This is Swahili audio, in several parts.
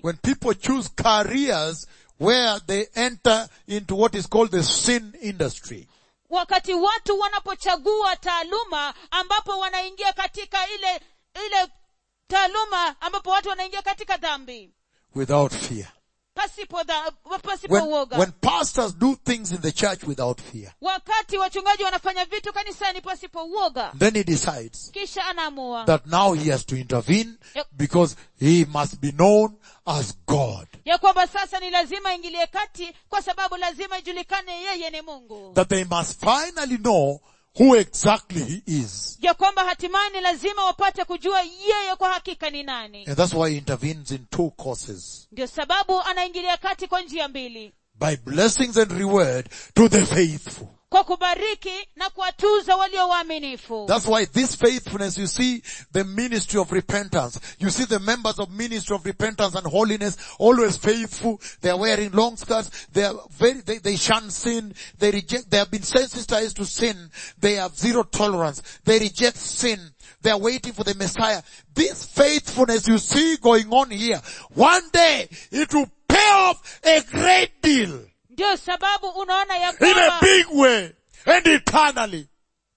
when people choose careers where they enter into what is called the sin industry. wakati watu wanapochagua taaluma ambapo wanaingia katika ile ile taaluma ambapo watu wanaingia katika dhambi without fear. pasipo dha, pasipo When, uoga when pastors do things in the church without fear, wakati wachungaji wanafanya vitu kanisani pasipo uoga then he decides kisha anaamua that now he has to intervene Yep. because he must be known as God. ya kwamba sasa ni lazima aingilie kati kwa sababu lazima ijulikane yeye ni mungu That they must finally know who exactly he is. ya kwamba hatimaye ni lazima wapate kujua yeye kwa hakika ni nani And that's why he intervenes in two courses. ndio sababu anaingilia kati kwa njia mbili By blessings and reward to the faithful. kwa kubariki na kuwatuza walio waaminifu That's why this faithfulness, you see the ministry of repentance. You see the members of ministry of repentance and holiness, always faithful. They are wearing long skirts. They are very, they, they shun sin. They reject, they have been sensitized to sin. They have zero tolerance. They reject sin. They are waiting for the Messiah. This faithfulness you see going on here, one day it will pay off a great deal ndio sababu unaona ya in a kwamba big way and eternally.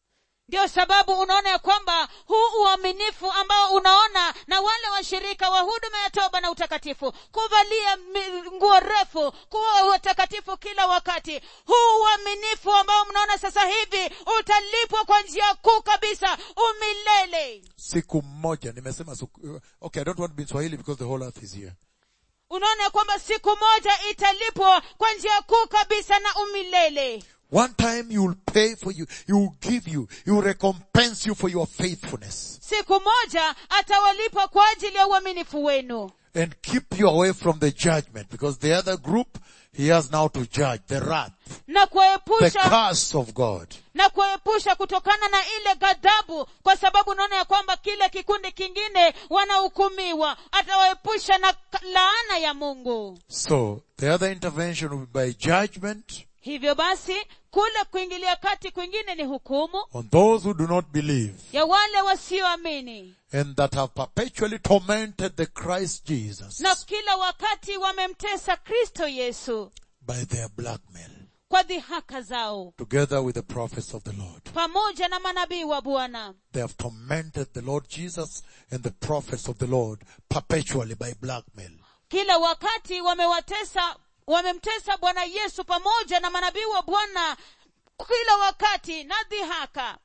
ndio sababu unaona ya kwamba huu uaminifu ambao unaona na wale washirika wa huduma ya toba na utakatifu kuvalia mi- nguo refu kuwa watakatifu kila wakati huu uaminifu ambao mnaona sasa hivi utalipwa kwa njia kuu kabisa umilele siku moja nimesema siku, okay i don't want to be in swahili because the whole earth is here unaona ya kwamba siku moja italipwa kwa njia kuu kabisa na umilele one time you will pay for you he will give you he will recompense you for your faithfulness siku moja atawalipa kwa ajili ya uaminifu wenu and keep you away from the judgment because the other group he has now to judge the wrath na the kuepusha curse of god na kuepusha kutokana na ile ghadhabu kwa sababu unaona ya kwamba kile kikundi kingine wanahukumiwa atawaepusha na ka- laana ya mungu so the other intervention will be by judgment hivyo basi kule kuingilia kati kwingine ni hukumu on those who do not believe ya wale wasioamini and that have perpetually tormented the christ jesus na kila wakati wamemtesa kristo yesu by their blackmail kwa dhihaka zao together with the prophets of the lord pamoja na manabii wa bwana They have tormented the Lord Jesus and the prophets of the Lord perpetually by blackmail. kila wakati wamewatesa wamemtesa bwana yesu pamoja na manabii wa bwana kila wakati na dhihaka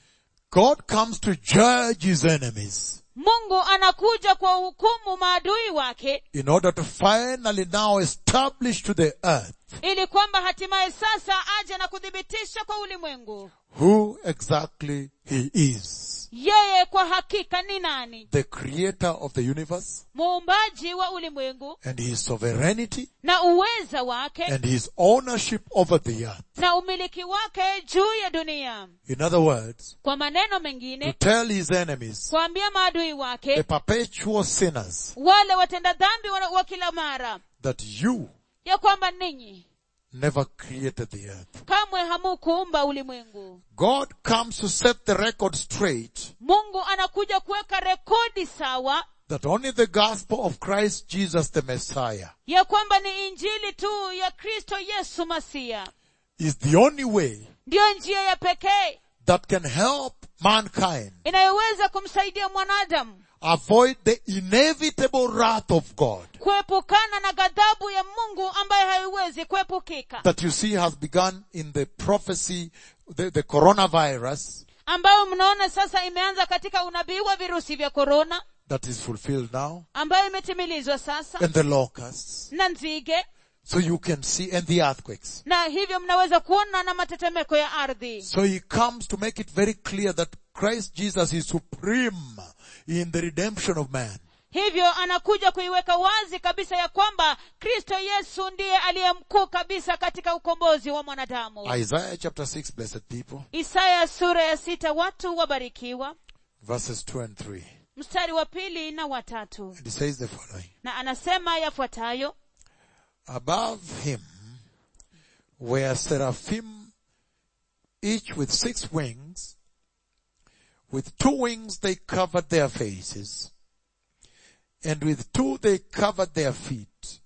God comes to judge his enemies mungu anakuja kwa hukumu maadui wake in order to finally now establish to the earth ili kwamba hatimaye sasa aje na kuthibitisha kwa ulimwengu who exactly he is. yeye kwa hakika ni nani The creator of the universe muumbaji wa ulimwengu and his sovereignty na uweza wake and his ownership over the earth. na umiliki wake juu ya dunia In other words, kwa maneno to mengine tell his enemies, kuambia maadui the wake perpetual sinners, wale watenda dhambi wa wa kila mara that you ya kwamba ninyi never created the earth. kamwe hamukuumba ulimwengu God comes to set the record straight mungu anakuja kuweka rekodi sawa that only the gospel of Christ Jesus the Messiah ya kwamba ni injili tu ya kristo yesu masia is the only way ndiyo njia ya pekee that can help mankind inayoweza kumsaidia mwanadamu avoid the inevitable wrath of God kuepukana na ghadhabu ya mungu ambaye haiwezi kuepukika that you see has begun in the prophecy, the, the coronavirus ambayo mnaona sasa imeanza katika unabii wa virusi vya korona that is fulfilled now ambayo imetimilizwa sasa and the locusts. na nzige So you can see, and the earthquakes. na hivyo mnaweza kuona na matetemeko ya ardhi So he comes to make it very clear that Christ Jesus is supreme in the redemption of man. hivyo anakuja kuiweka wazi kabisa ya kwamba kristo yesu ndiye aliye mkuu kabisa katika ukombozi wa mwanadamu Isaiah chapter 6, blessed people, isaya sura ya sita watu wabarikiwa verses 2 and 3. mstari wa pili na watatu And he says the following. na anasema yafuatayo Above him were seraphim, each with six wings. With two wings they covered their faces. and with two they covered their feet,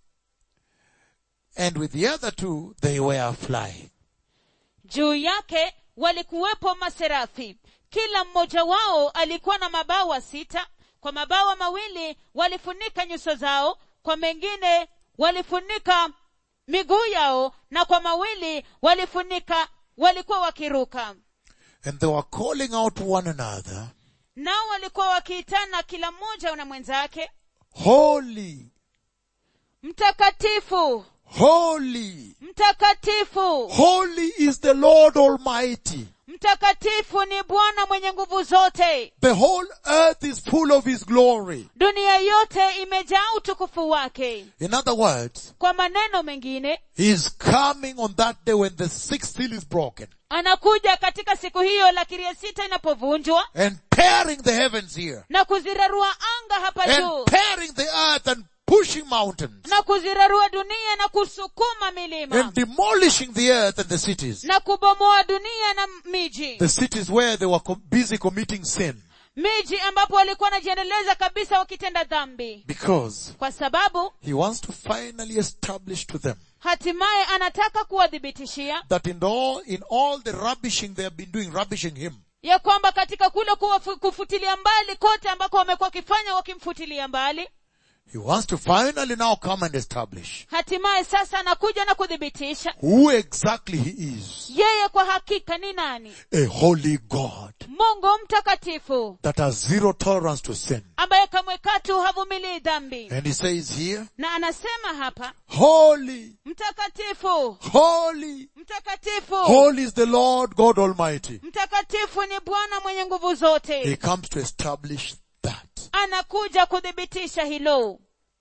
and with the other two they were flying. juu yake walikuwepo maserafi kila mmoja wao alikuwa na mabawa sita kwa mabawa mawili walifunika nyuso zao kwa mengine walifunika miguu yao na kwa mawili walifunika walikuwa wakiruka And they were calling out to one another, nao walikuwa wakiitana kila mmoja na mwenzake Holy, mtakatifu holy, mtakatifu holy is the Lord Almighty. mtakatifu ni bwana mwenye nguvu zote The whole earth is full of His glory. dunia yote imejaa utukufu wake In other words, kwa maneno mengine He is coming on that day when the sixth seal is broken anakuja katika siku hiyo lakiri ya sita inapovunjwa and tearing the heavens here na kuzirarua anga hapa juu and tearing the earth and pushing mountains na kuzirarua dunia na kusukuma milima and demolishing the earth and the cities. na kubomoa dunia na miji The cities where they were co- busy committing sin miji ambapo walikuwa wanajiendeleza kabisa wakitenda dhambi because kwa sababu He wants to finally establish to them hatimaye anataka kuwadhibitishia that in all, in all the rubbishing they have been doing, rubbishing Him, ya kwamba katika kule kuwafu- kufutilia mbali kote ambako wamekuwa wakifanya wakimfutilia mbali He wants to finally now come and establish hatimaye sasa anakuja na kuthibitisha who exactly He is. yeye kwa hakika ni nani A holy God mungu mtakatifu that has zero tolerance to sin. ambaye kamwe katu havumilii dhambi And He says here, na anasema hapa holy, mtakatifu holy, mtakatifu holy is the Lord God Almighty. mtakatifu ni bwana mwenye nguvu zote He comes to establish that. anakuja kuthibitisha hilo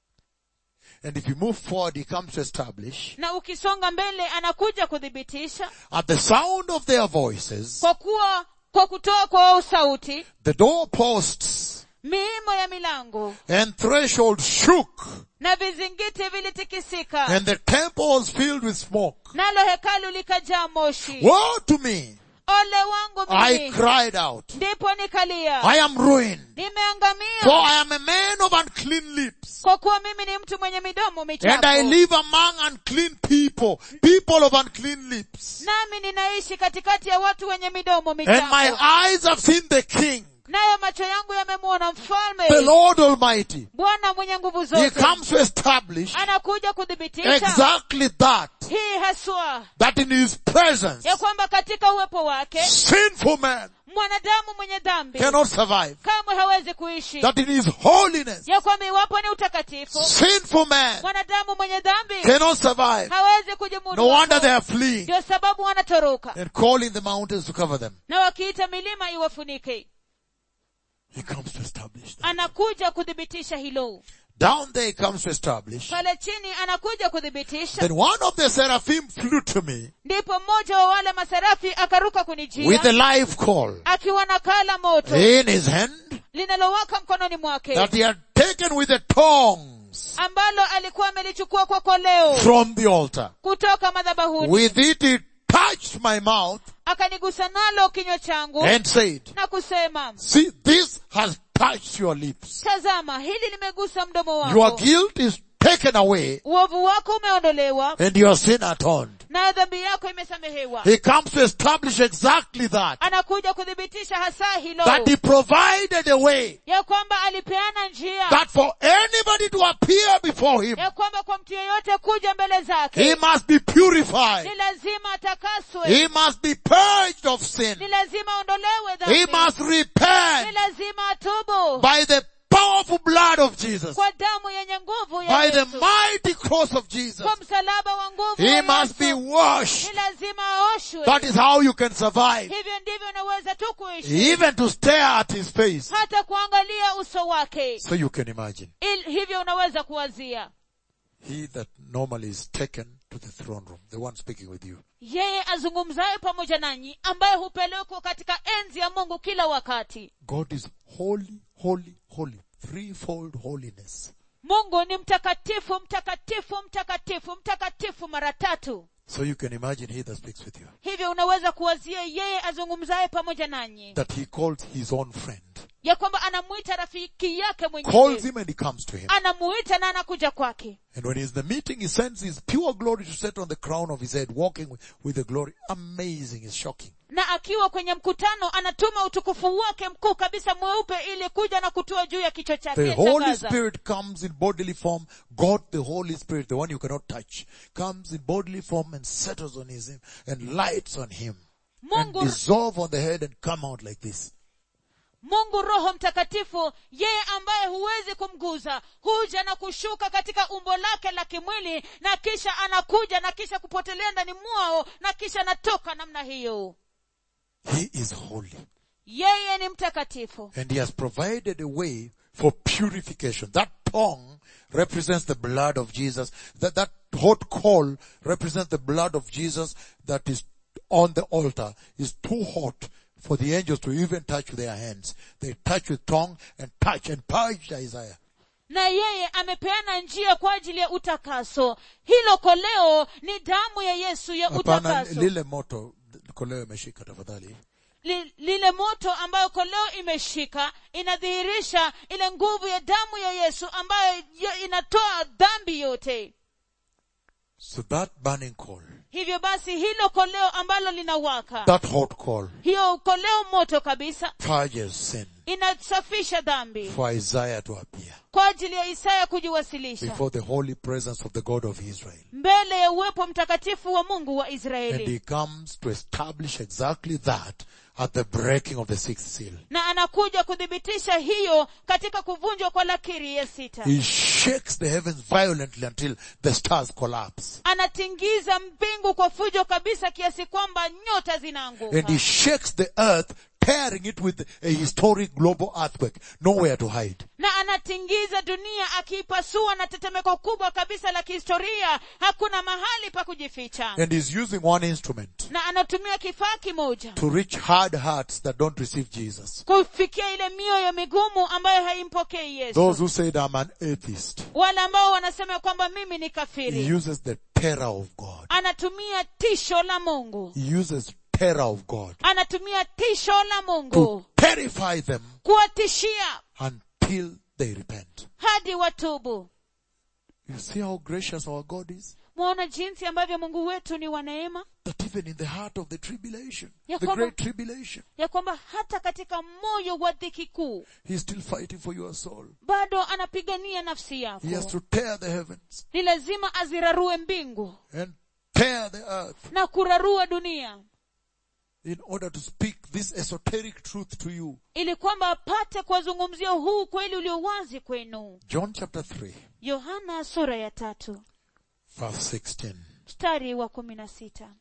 And if you move forward, He comes to establish na ukisonga mbele anakuja kuthibitisha at the sound of their voices, kwa kuwa kwa kutoa kwa sauti the doorposts miimo ya milango and threshold shook na vizingiti vilitikisika and the temple was filled with smoke. nalo hekalu likajaa moshi Woe to me! ole wangu I mimi cried out. ndipo nikalia I am ruined. For nimeangamia I am a man of unclean lips. kwa kuwa mimi ni mtu mwenye midomo And I michafu live among unclean people. People of unclean lips. nami ninaishi katikati ya watu wenye midomo And my michafu eyes have seen the King, nayo macho yangu yamemwona mfalme the Lord Almighty. bwana mwenye nguvu He zote comes to establish anakuja kuthibitisha exactly that. hii haswa That in His presence, ya kwamba katika uwepo wake sinful man mwanadamu mwenye dhambi cannot survive. kamwe hawezi kuishi That in His holiness, ya kwamba iwapo ni utakatifu sinful man mwanadamu mwenye dhambi cannot survive. hawezi kujimudu No wonder hapo. they are fleeing ndio sababu wanatoroka and calling the mountains to cover them. na wakiita milima iwafunike He comes to establish that. anakuja kuthibitisha hilo Down there he comes to establish. pale chini anakuja kuthibitisha Then one of the seraphim flew to me ndipo mmoja wa wale maserafi akaruka with kunijia a live coal akiwa na kala moto in his hand linalowaka mkononi mwake that he had taken with the tongs ambalo alikuwa amelichukua kwa koleo from the altar. kutoka madhabahuni With it he touched my mouth akanigusa nalo kinywa changu and said, na kusema see, this has touched your lips. tazama hili limegusa mdomo Your wako guilt is taken away uovu wako umeondolewa and your sin atoned. nayo dhambi yako imesamehewa He comes to establish exactly that. anakuja kuthibitisha hasa hilo That he provided a way ya kwamba alipeana njia that for anybody to appear before him, ya kwamba kwa mtu yeyote kuja mbele he zake must be purified. ni lazima atakaswe He must be purged of sin. ni lazima aondolewe He dhambi must ni repent lazima atubu by the powerful blood of Jesus, kwa damu yenye nguvu ya by the Yesu mighty cross of Jesus. kwa msalaba wa nguvu He wa must be Yesu ni washed. lazima aoshwe That is how you can survive. hivyo ndivyo unaweza tu kuishi Even to stare at his face. hata kuangalia uso wake So you can imagine. Il, hivyo unaweza kuwazia He that normally is taken to the throne room, the one speaking with you. yeye azungumzaye pamoja nanyi ambaye hupelekwa katika enzi ya mungu kila wakati God is holy, holy, holy. Threefold holiness. mungu ni mtakatifu mtakatifu mtakatifu mtakatifu mara tatu So you can imagine he that speaks with you. hivyo unaweza kuwazia yeye azungumzaye pamoja nanyi That he calls his own friend. ya kwamba anamuita rafiki yake calls mwenyewe him and he comes to him. anamuita na anakuja kwake And when he's in the meeting, he sends his pure glory to set on the crown of his head, walking with, with the glory. Amazing, it's shocking. na akiwa kwenye mkutano anatuma utukufu wake mkuu kabisa mweupe ili kuja na kutua juu ya kichwa chake The Holy Shangaza. Spirit comes in bodily form. God, the Holy Spirit, the one you cannot touch, comes in bodily form and settles on his and lights on him. And mungu dissolve on the head and come out like this. mungu roho mtakatifu yeye ambaye huwezi kumguza huja na kushuka katika umbo lake la kimwili na kisha anakuja na kisha kupotelea ndani mwao na kisha anatoka namna hiyo He is holy. yeye ni mtakatifu And he has provided a way for purification. That tongue represents the blood of Jesus. That, that hot coal represents the blood of Jesus that is on the altar is too hot for the angels to even touch with their hands. They touch with tongue and touch and purge Isaiah. na yeye amepeana njia kwa ajili ya utakaso hilo koleo ni damu ya yesu ya Hapana, utakaso lile moto, koleo imeshika tafadhali. Li, lile moto ambayo koleo imeshika inadhihirisha ile nguvu ya damu ya yesu ambayo ya- inatoa dhambi yote So that burning coal, hivyo basi hilo koleo ambalo linawaka that hot coal hiyo koleo moto kabisa purges sin inasafisha dhambi for Isaiah to appear kwa ajili ya isaya kujiwasilisha before the holy presence of the God of Israel. mbele ya uwepo mtakatifu wa mungu wa And israeli he comes to establish exactly that at the breaking of the sixth seal. na anakuja kuthibitisha hiyo katika kuvunjwa kwa lakiri ya sita He shakes the heavens violently until the stars collapse. anatingiza mbingu kwa fujo kabisa kiasi kwamba nyota zinaanguka And he shakes the earth, tearing it with a historic global earthquake. Nowhere to hide. na anatingiza dunia akiipasua na tetemeko kubwa kabisa la kihistoria hakuna mahali pa kujificha And he's using one instrument na anatumia kifaa kimoja to reach hard hearts that don't receive Jesus. kufikia ile mioyo migumu ambayo haimpokei yesu Those who said I'm an atheist. wale ambao wanasema kwamba mimi ni He kafiri uses the terror of God. anatumia tisho la mungu He uses terror of God anatumia tisho la to mungu terrify them kuwatishia until they repent. hadi watubu You see how gracious our God is? mwaona jinsi ambavyo mungu wetu ni wa neema That even in the heart of the tribulation, Ya the kwamba- great tribulation, ya kwamba hata katika moyo wa dhiki kuu He's still fighting for your soul. bado anapigania nafsi yako He has to tear the heavens ni lazima azirarue mbingu and tear the earth na kurarua dunia in order to speak this esoteric truth to you. ili kwamba apate kuwazungumzia huu kweli ulio wazi kwenu John chapter 3, yohana sura ya tatu verse 16. mstari wa kumi na sita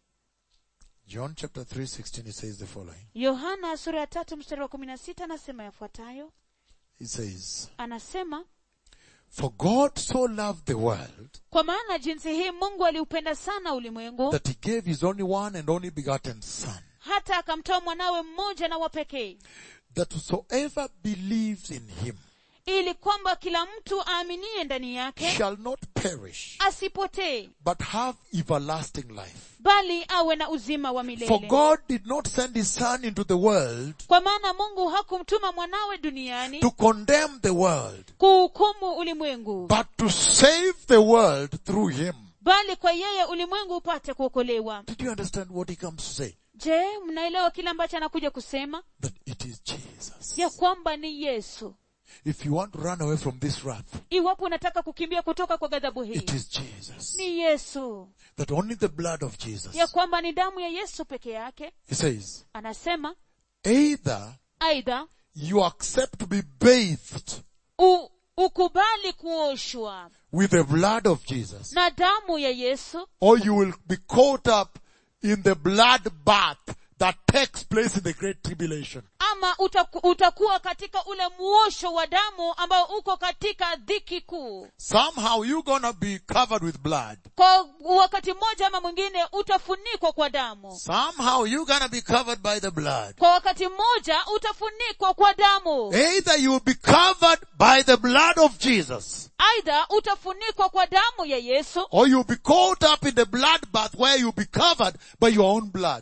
John chapter 3, 16, it says the following. yohana sura ya tatu mstari wa kumi na sita anasema yafuatayo It says, anasema For God so loved the world kwa maana jinsi hii mungu aliupenda sana ulimwengu that he gave his only one and only begotten son, hata akamtoa mwanawe mmoja na wa pekee that whosoever believes in him ili kwamba kila mtu aaminie ndani yake shall not perish, asipotee but have everlasting life. bali awe na uzima wa For milele God did not send his son into the world kwa maana mungu hakumtuma mwanawe duniani to condemn the world, kuhukumu ulimwengu but to save the world through him. bali kwa yeye ulimwengu upate kuokolewa Did you understand what he comes to say? je mnaelewa kile ambacho anakuja kusema That it is Jesus. ya kwamba ni yesu If you want to run away from this wrath, iwapo unataka kukimbia kutoka kwa ghadhabu hii it is Jesus. ni yesu That only the blood of Jesus. ya kwamba ni damu ya yesu peke yake He says, anasema either aidha you accept to be bathed u, ukubali kuoshwa with the blood of Jesus, na damu ya yesu or you will be caught up in the blood bath that takes place in the great tribulation. ama utaku, utakuwa katika ule muosho wa damu ambao uko katika dhiki kuu Somehow you're gonna be covered with blood. kwa wakati mmoja ama mwingine utafunikwa kwa damu Somehow you're gonna be covered by the blood. kwa wakati mmoja utafunikwa kwa damu Either you will be covered by the blood of Jesus, aidha utafunikwa kwa damu ya yesu or you'll be caught up in the blood bath where you'll be covered by your own blood.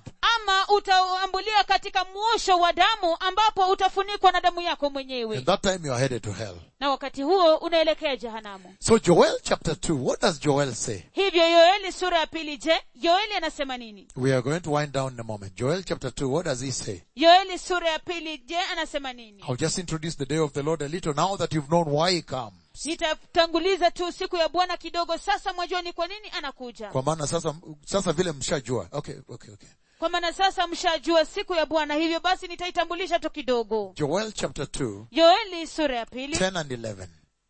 ama utaambulia katika mwosho wa damu ambapo utafunikwa na damu yako mwenyewe And that time you are headed to hell. na wakati huo unaelekea jehanamu So Joel chapter 2, what does Joel say? hivyo yoeli sura ya pili je yoeli anasema nini We are going to wind down in a moment. Joel chapter 2, what does he say? yoeli sura ya pili je anasema nini I'll just introduce the day of the Lord a little now that you've known why he comes. nitatanguliza tu siku ya bwana kidogo sasa mwajua ni kwa nini anakuja Kwa maana sasa, sasa vile mshajua. Okay, okay, okay. kwa maana sasa mshajua siku ya bwana hivyo basi nitaitambulisha tu kidogo Joel chapter 2, yoeli sura ya pili 10 and 11.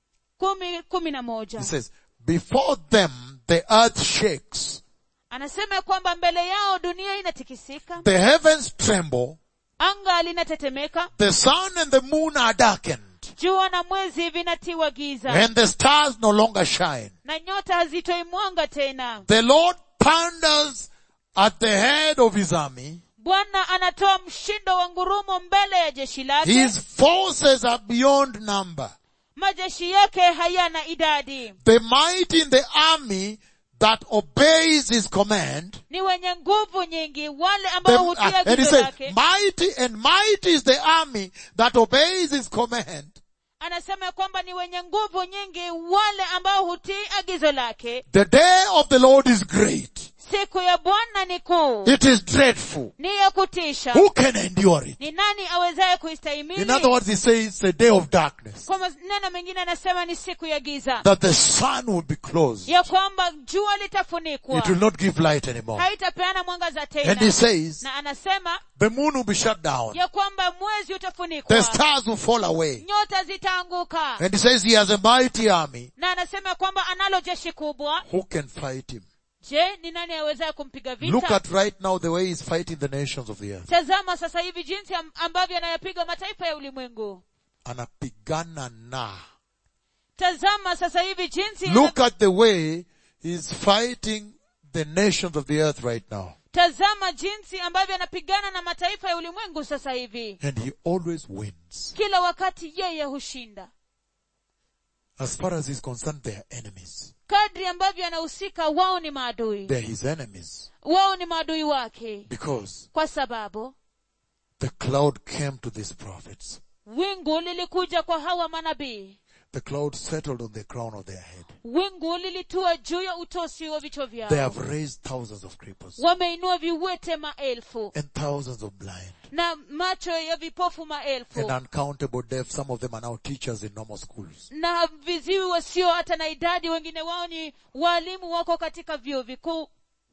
kumi kumi na moja He says, before them the earth shakes, anasema ya kwamba mbele yao dunia inatikisika the heavens tremble, anga linatetemeka the sun and the moon are darkened, jua na mwezi vinatiwa giza and the stars no longer shine. na nyota hazitoi mwanga tena The Lord thunders at the head of his army. bwana anatoa mshindo wa ngurumo mbele ya jeshi lake His forces are beyond number. majeshi yake hayana idadi The mighty in the army that obeys his command. ni wenye nguvu nyingi wale The, ambao hutia and he gizo says, lake mighty and mighty is the army that obeys his command. anasema ya kwamba ni wenye nguvu nyingi wale ambao hutii agizo lake The day of the Lord is great. siku ya bwana ni kuu It is dreadful. ni ya kutisha Who can endure it? ni nani awezaye In other kuistahimili words, he says it's a day of darkness. kwa maneno mengine anasema ni siku ya giza That the sun will be closed. ya kwamba jua litafunikwa It will not give light anymore. haitapeana mwangaza And he tena says, na anasema the moon will be shut down. ya kwamba mwezi The utafunikwa stars will fall away. nyota zitaanguka And he says he has a mighty army. na anasema kwamba analo jeshi kubwa Who can fight him? je ni nani awezaye kumpiga Look vita at right now the way he's fighting the nations of the earth. tazama sasa hivi jinsi am- ambavyo anayapiga mataifa ya ulimwengu Anapigana na. tazama sasa hivi jinsi Look at the way he's fighting the nations of the earth right now. tazama jinsi ambavyo anapigana na mataifa ya ulimwengu sasa hivi And he always wins. kila wakati yeye hushinda As far as he's concerned, they are enemies. kadri ambavyo anahusika wao ni maadui They're his enemies. wao ni maadui wake Because kwa sababu the cloud came to these prophets. wingu lilikuja kwa hawa manabii The cloud settled on the crown of their head. wingu lilitua juu ya utosi wa vichwa They vyao have raised thousands of cripples wameinua viwete maelfu and thousands of blind na macho ya vipofu maelfu and uncountable deaf. Some of them are now teachers in normal schools. na viziwi wasio hata na idadi wengine wao ni waalimu wako katika vyuo vikuu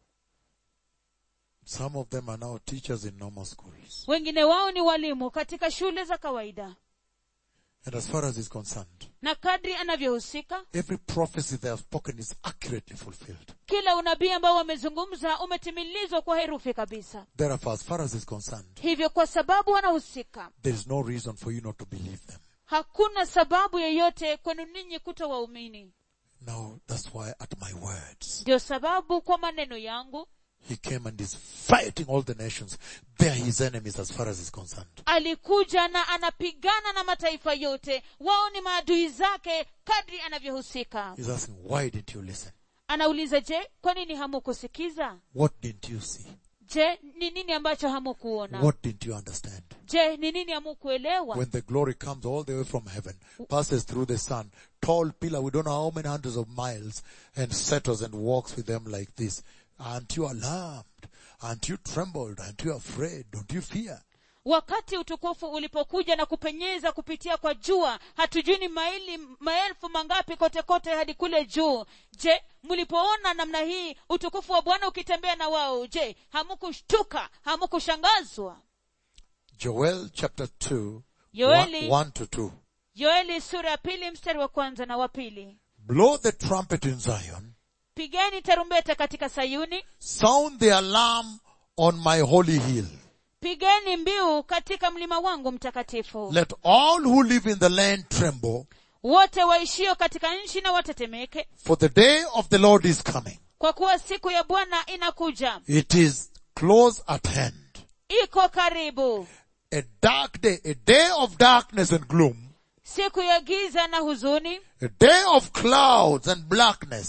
Some of them are now teachers in normal schools. wengine wao ni walimu katika shule za kawaida And as far as is concerned, na kadri anavyohusika every prophecy they have spoken is accurately fulfilled. kila unabii ambao wamezungumza umetimilizwa kwa herufi kabisa Therefore, as far as is concerned, hivyo kwa sababu wanahusika there is no reason for you not to believe them. hakuna sababu yeyote kwenu ninyi kuto waumini Now, that's why at my words, ndio sababu kwa maneno yangu he came and is fighting all the nations. They are his enemies as far as is concerned. alikuja na anapigana na mataifa yote wao ni maadui zake kadri anavyohusika He's asking, why didn't you listen? anauliza je kwa nini hamukusikiza What didn't you see? je ni nini ambacho hamukuona What didn't you understand? je ni nini hamukuelewa When the glory comes all the way from heaven, passes through the sun, tall pillar, we don't know how many hundreds of miles, and settles and walks with them like this. Aren't you alarmed? Aren't you trembled? Aren't you afraid? Don't you fear? wakati utukufu ulipokuja na kupenyeza kupitia kwa jua hatujui ni maili maelfu mangapi kote kote hadi kule juu je mlipoona namna hii utukufu wa bwana ukitembea na wao je hamukushtuka hamukushangazwa Joel chapter 2, Yoeli. 1, 1 to 2. yoeli sura ya pili mstari wa kwanza na wa pili Blow the trumpet in Zion, pigeni tarumbeta katika sayuni sound the alarm on my holy hill. pigeni mbiu katika mlima wangu mtakatifu Let all who live in the land tremble, wote waishio katika nchi na watetemeke for the day of the Lord is coming. kwa kuwa siku ya bwana inakuja It is close at hand. iko karibu A dark day, a day of darkness and gloom, siku ya giza na huzuni a day of clouds and blackness,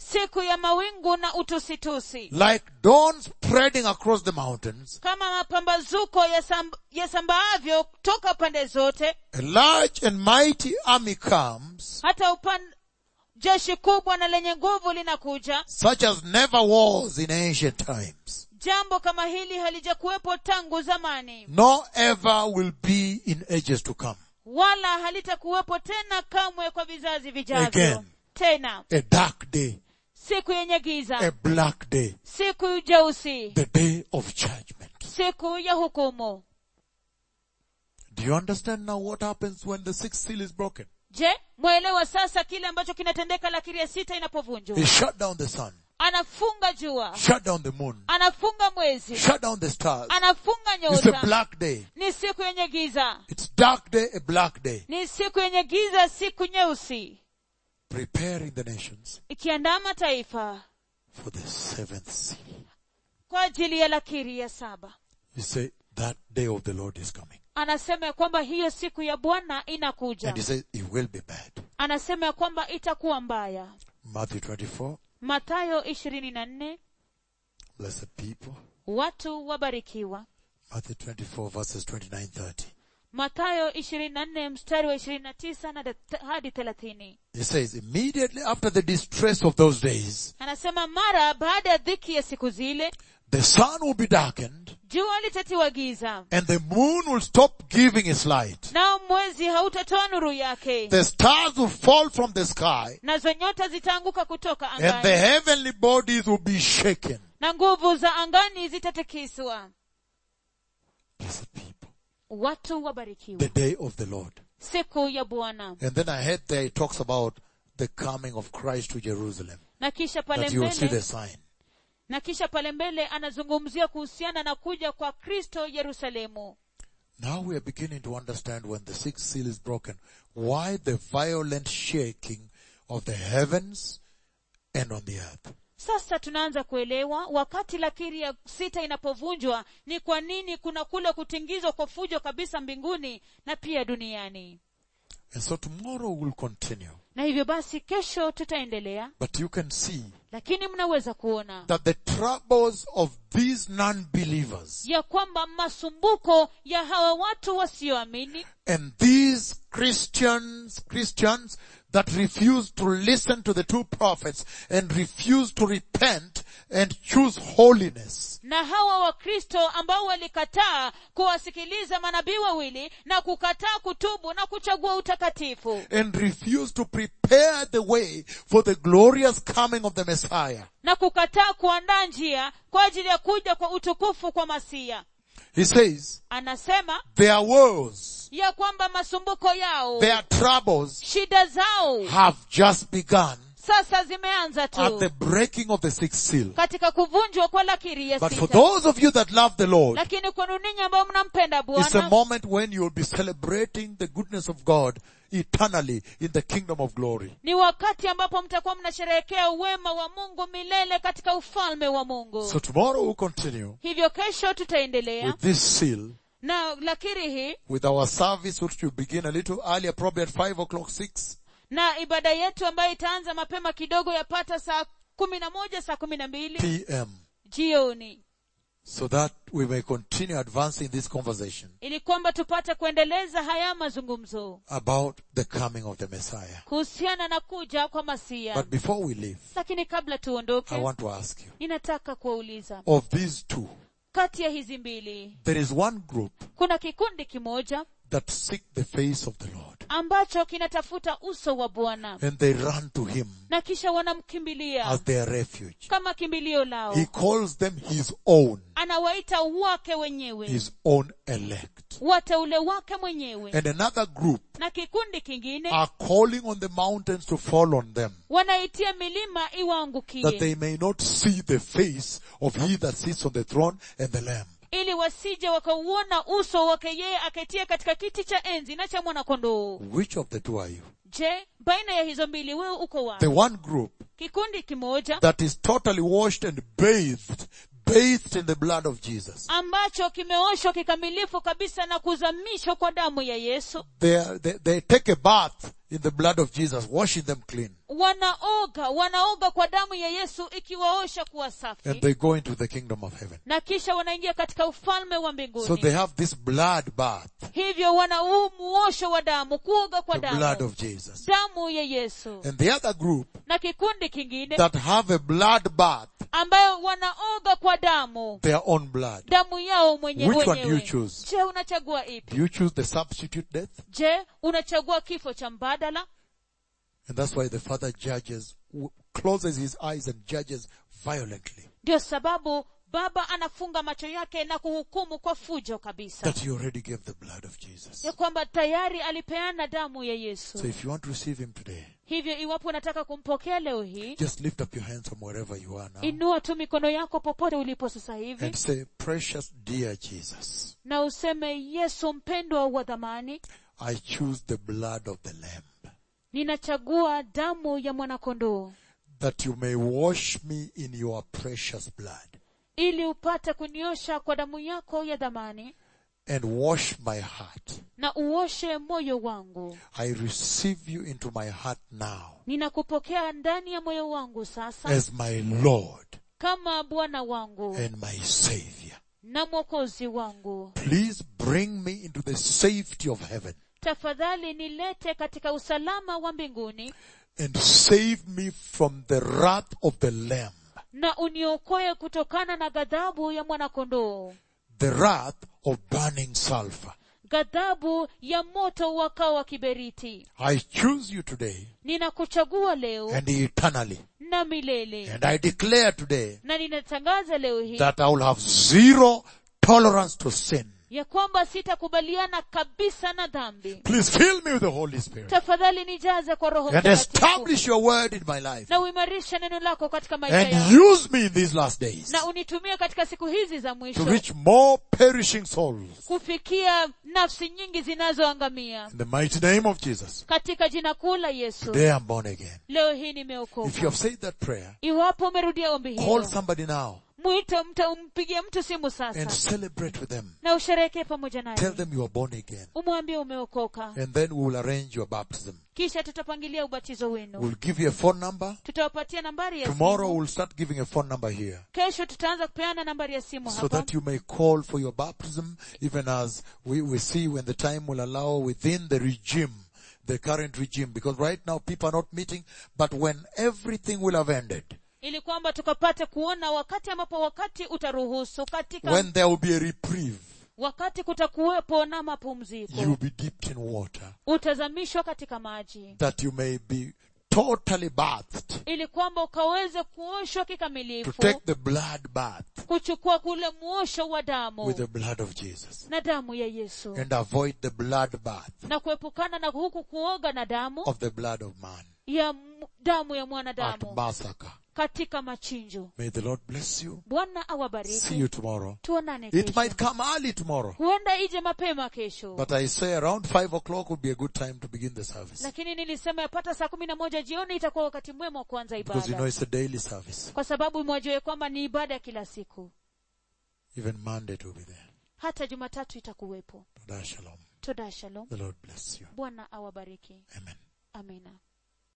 siku ya mawingu na utusitusi like dawn spreading across the mountains, kama mapambazuko yasamb- yasambaavyo toka pande zote a large and mighty army comes, hata upan jeshi kubwa na lenye nguvu linakuja such as never was in ancient times, jambo kama hili halijakuwepo tangu zamani nor ever will be in ages to come. wala halitakuwepo tena kamwe kwa vizazi vijavyo Again. tena A dark day, siku yenye a giza black day, siku jeusi the day of judgment. siku ya hukumu Do you understand now what happens when the sixth seal is broken? je mwelewa sasa kile ambacho kinatendeka lakiri ya sita inapovunjwa He shut down the sun, anafunga jua shut down the moon, anafunga mwezi shut down the stars. anafunga It's a nyota black day. ni siku yenye giza It's dark day, a black day. ni siku yenye giza siku nyeusi Preparing the nations ikiandaa mataifa for the seventh seal. kwa ajili ya lakiri ya saba You say that day of the Lord is coming. anasema ya kwamba hiyo siku ya bwana inakuja And he says it will be bad. anasema ya kwamba itakuwa mbaya Matthew 24, matayo ishirini na nne blessed people. watu wabarikiwa Matthew 24 verses 29, 30. matayo ishirini na nne mstari wa ishirini na tisa na dat- hadi thelathini He says, immediately after the distress of those days, anasema mara baada ya dhiki ya siku zile the sun will be darkened jua litatiwa giza and the moon will stop giving its light. nao mwezi hautatoa nuru yake The stars will fall from the sky nazo nyota zitaanguka kutoka and the angani heavenly bodies will be shaken. na nguvu za angani zitatikiswa Blessed people. watu wabarikiwa The day of the Lord. siku ya bwana And then I heard there it talks about the coming of Christ to Jerusalem. na kisha pale That you will see the mbele sign. na kisha pale mbele anazungumzia kuhusiana na kuja kwa kristo yerusalemu Now we are beginning to understand when the sixth seal is broken, why the violent shaking of the heavens and on the earth. sasa tunaanza kuelewa wakati lakiri ya sita inapovunjwa ni kwa nini kuna kule kutingizwa kwa fujo kabisa mbinguni na pia duniani And so tomorrow we'll continue. na hivyo basi kesho tutaendelea But you can see lakini mnaweza kuona that the troubles of these non-believers ya kwamba masumbuko ya hawa watu wasioamini and these Christians, Christians that refuse to listen to the two prophets and refuse to repent and choose holiness. na hawa wakristo ambao walikataa kuwasikiliza manabii wawili na kukataa kutubu na kuchagua utakatifu and refuse to prepare the way for the glorious coming of the Messiah. na kukataa kuandaa njia kwa ajili ya kuja kwa utukufu kwa masia He says, anasema their woes, ya kwamba masumbuko yao their troubles shida zao have just begun sasa zimeanza at tu the breaking of the sixth seal. katika kuvunjwa kwa lakiri ya But for sita those of you that love the Lord, lakini kwenu ninyi ambao mnampenda it's a bwana moment when you'll be celebrating the goodness of God eternally in the kingdom of glory. ni wakati ambapo mtakuwa mnasherehekea uwema wa mungu milele katika ufalme wa mungu So tomorrow we'll continue hivyo kesho tutaendelea with this seal, na lakiri hii with our service which will begin a little earlier, probably at 5 o'clock, 6. na ibada yetu ambayo itaanza mapema kidogo yapata saa kumi na moja saa kumi na mbili p.m. jioni so that we may continue advancing this conversation ili kwamba tupate kuendeleza haya mazungumzo about the coming of the Messiah. kuhusiana na kuja kwa masia But before we leave, lakini kabla I tuondoke want to ask you, ninataka kuwauliza of these two, kati ya hizi mbili there is one group kuna kikundi kimoja that seek the face of the Lord ambacho kinatafuta uso wa bwana and they run to Him na kisha wanamkimbilia as their refuge. kama kimbilio lao He calls them His own, anawaita wake wenyewe His own elect. wateule wake mwenyewe And another group na kikundi kingine are calling on the mountains to fall on them wanaitia milima that iwaangukie they may not see the face of He that sits on the throne and the Lamb. ili wasije wakauona uso wake yeye aketie katika kiti cha enzi na cha mwanakondoo Which of the two are you? je baina ya hizo mbili wewe uko The wapi one group kikundi kimoja that is totally washed and bathed, bathed in the blood of Jesus. ambacho kimeoshwa kikamilifu kabisa na kuzamishwa kwa damu ya yesu They, are, they, they take a bath in the blood of Jesus, washing them clean. wanaoga wanaoga kwa damu ya yesu ikiwaosha kuwa safi And they go into the kingdom of heaven. na kisha wanaingia katika ufalme wa So mbinguni they have this blood bath, hivyo wana huu muosho wa damu kuoga kwa the blood damu of Jesus. damu ya yesu And the other group na kikundi kingine that have a blood bath, ambayo wanaoga kwa damu their own blood. damu yao mwenye Which one do you wenyewe choose? je unachagua ipi Do you choose the substitute death? je unachagua kifo cha mbadala And that's why the Father judges, w- closes his eyes and judges violently. ndio sababu baba anafunga macho yake na kuhukumu kwa fujo kabisa That he already gave the blood of Jesus. ya kwamba tayari alipeana damu ya So yesu if you want to receive him today, hivyo iwapo unataka kumpokea leo hii just lift up your hands from wherever you are now inua tu mikono yako popote ulipo sasa hivi and say, precious dear Jesus, na useme yesu mpendwa wa dhamani I choose the blood of the Lamb ninachagua damu ya mwanakondoo that you may wash me in your precious blood ili upate kuniosha kwa damu yako ya dhamani and wash my heart. na uoshe moyo wangu I receive you into my heart now ninakupokea ndani ya moyo wangu sasa as my Lord kama bwana wangu and my Savior. na mwokozi wangu Please bring me into the safety of heaven tafadhali nilete katika usalama wa mbinguni and save me from the wrath of the Lamb, na uniokoe kutokana na ghadhabu ya mwanakondoo the wrath of burning sulfur. ghadhabu ya moto wakao wa kiberiti I choose you today ninakuchagua leo and eternally. na milele And I declare today na ninatangaza leo hii that I will have zero tolerance to sin. ya kwamba sitakubaliana kabisa na dhambi Please fill me with the Holy Spirit tafadhali nijaze kwa roho and mtakatifu establish your word in my life na uimarishe neno lako katika maisha and yangu use me in these last days na unitumie katika siku hizi za to mwisho reach more perishing souls. kufikia nafsi nyingi zinazoangamia In the mighty name of Jesus. katika jina kuu la yesu Today I'm born again. leo hii If you nimeokoka have said that prayer, iwapo umerudia ombi call hilo somebody now mwite mta umpigie mtu simu and sasa celebrate with them. na usherekee pamoja Tell naye them you are born again. umwambie umeokoka And then we will arrange your baptism. kisha tutapangilia ubatizo wenu We'll give you a phone number. tutawapatia nambari ya Tomorrow simu we'll start giving a phone number here. kesho tutaanza kupeana nambari ya simu So hapa that you may call for your baptism even as we, we see when the time will allow within the regime, the current regime. Because right now people are not meeting, but when everything will have ended, ili kwamba tukapate kuona wakati ambapo wakati utaruhusu katika when there will be a reprieve, wakati kutakuwepo na you mapumziko will be dipped in water, utazamishwa katika maji that you may be totally bathed ili kwamba ukaweze kuoshwa to kikamilifu take the blood bath kuchukua kule mwosho wa damu with the blood of Jesus na damu ya yesu and avoid the blood bath na kuepukana na huku kuoga na damu of the blood of man ya m- damu ya at mwanadamu massacre. katika machinjo May the Lord bless you. bwana See awabariki you tomorrow. tuonane It kesho might come early tomorrow. huenda ije mapema kesho But I say around five o'clock would be a good time to begin the service. lakini nilisema yapata saa kumi na moja jioni itakuwa wakati mwema wa kuanza Because you know ibada it's a daily service. kwa sababu mwajue kwamba ni ibada ya kila siku Even Monday to be there. hata jumatatu itakuwepo Toda shalom. toda shalom The Lord bless you. bwana awabariki Amen. amina